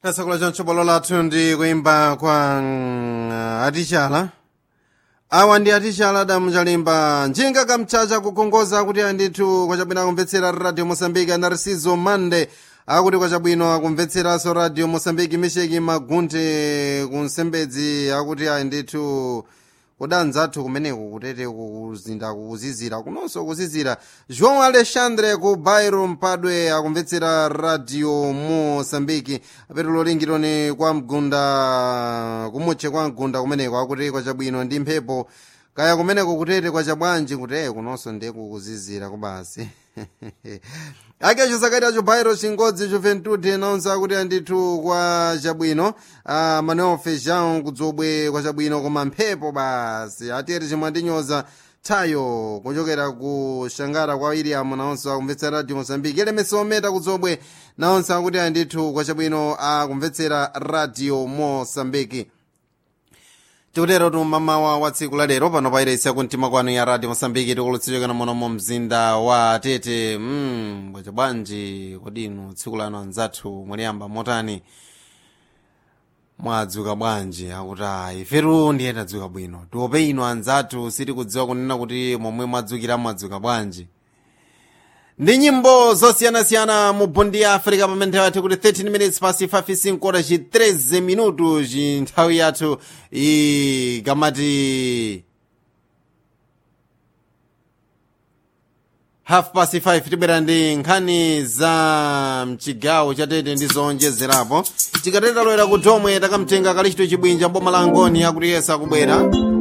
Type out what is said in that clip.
chakula cha mtsobolo lathu ndi kuimba kwa mm, aticala awa ndi aticala adamu chalimba njinga kamchacha kukongoza kuti andithu kwachabwino akumvetsera radio mosambiki anarisizo mande akuti kwachabwino akumvetseranso radio mosambiki misheki magunte kunsembedzi akuti andithu kudanza athu kumeneko kutete kuzinda kuzizira kunonso kuzizira joão alexandre ku bairo mpadwe akumvetsera radio mosambiki apetulo lingironi kwa mgunda kumutche kwa mgunda kumeneko akuti kwachabwino ndi mphepo kaya kumeneko kutete kwachabwanji kuti kunonso ndiye kukuzizira kubasi akecho sakati bairo chingodzi juventude anawunza akuti andithu kwa chabwino uh, manuel feijão kudzobwe kwa chabwino koma mphepo basi atiyeti chimwe andinyoza tayo kuchokera ku shangara kwa william nawonso akumvetsera radio mosambiki elemesi ometa kudzobwe nawonso akuti andithu kwa chabwino akumvetsera radio mosambiki tikutero tumamawa wa tsiku lalero pano pairesi kumtima kwanu ya radio mosambiki tikulutsichokera muno mu mzinda wa tete mm, bwacha bwanji kodinu tsiku lano anzathu mwaliyamba motani mwadzuka bwanji akuti ayi ifetu ndiye tadzuka bwino tiope ino anzathu sitikudziwa kunena kuti momwe mwadzukira mwadzuka bwanji ndi nyimbo zosiyanasiyana mu bondi ya africa pamene nthawi yathu kuti 13 minutes pasi 5 kora ci 13 minutu ci nthawi yathu ikamati half past 5 tibwera ndi nkhani za mchigawo chatete ndi zonjezerapo tikateta loera ku domwe takamtenga kalichito chibwinja boma la ngoni akutiyesa kubwera